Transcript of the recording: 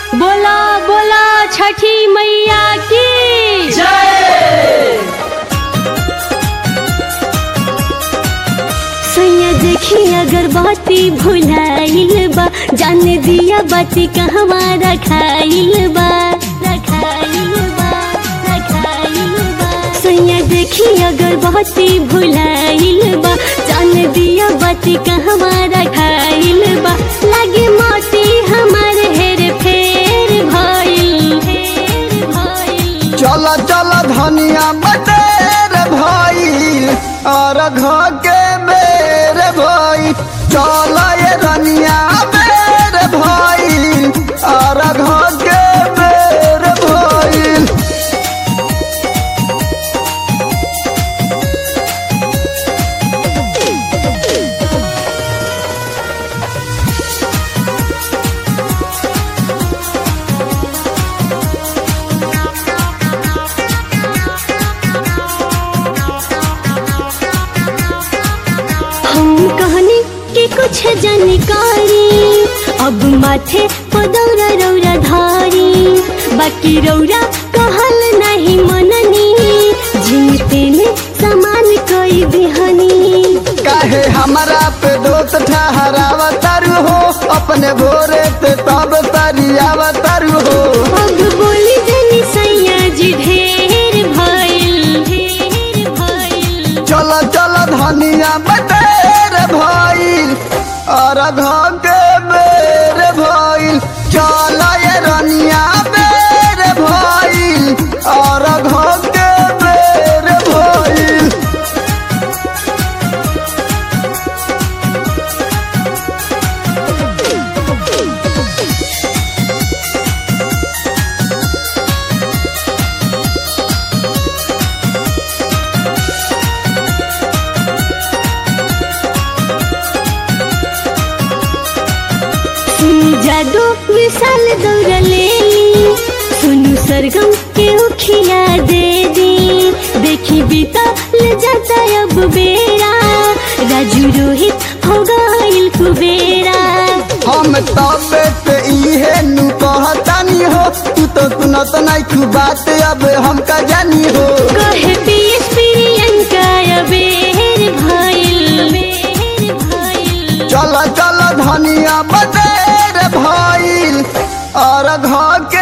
बोला बोला छठी मैया की सैया देखी अगरबत्ती भुलाइल बा जान दिया बाती कहवा रखाइल बा रखाइल बा रखाइल बा सैया देखी अगरबत्ती भुलाइल बा जान दिया बाती कहवा रखाइल बा लागे मोती हमार हेर फेर भइल फेर भइल चल चल धनिया बटेर भइल और घर के बेर भइल चल ये धनिया बेर भइल और घर के बेर भइल हम कहनी कि कुछ जानकारी अब माथे पदौरा रौरा धारी बाकी रौरा कहल नहीं मननी जिनते में सामान कोई बिहनी काहे हमरा पे दोस्त ठहरावतारू हो अपने भोरे ते तब तरियावतारू हो अब बोली जनी सैया जी ढेर भइल ढेर भइल चल चल धनिया बटेर भइल और घर के बेर भइल चल ये रनिया बेर भइल और घर के बेर भइल सुनु जादू विशाल दौड़ ले सुनु सरगम के उखिया दे दी देखी बीता ले जाता अब बेरा राजू रोहित हो गइल कुबेरा हम तबे पे इहे नु कहतानी हो तू तो सुनत नहीं तू बात अब हम का जानी हो कहे पीएस प्रियंका अबेर भइल बेर भइल चल चल धनिया बटेर भइल और घर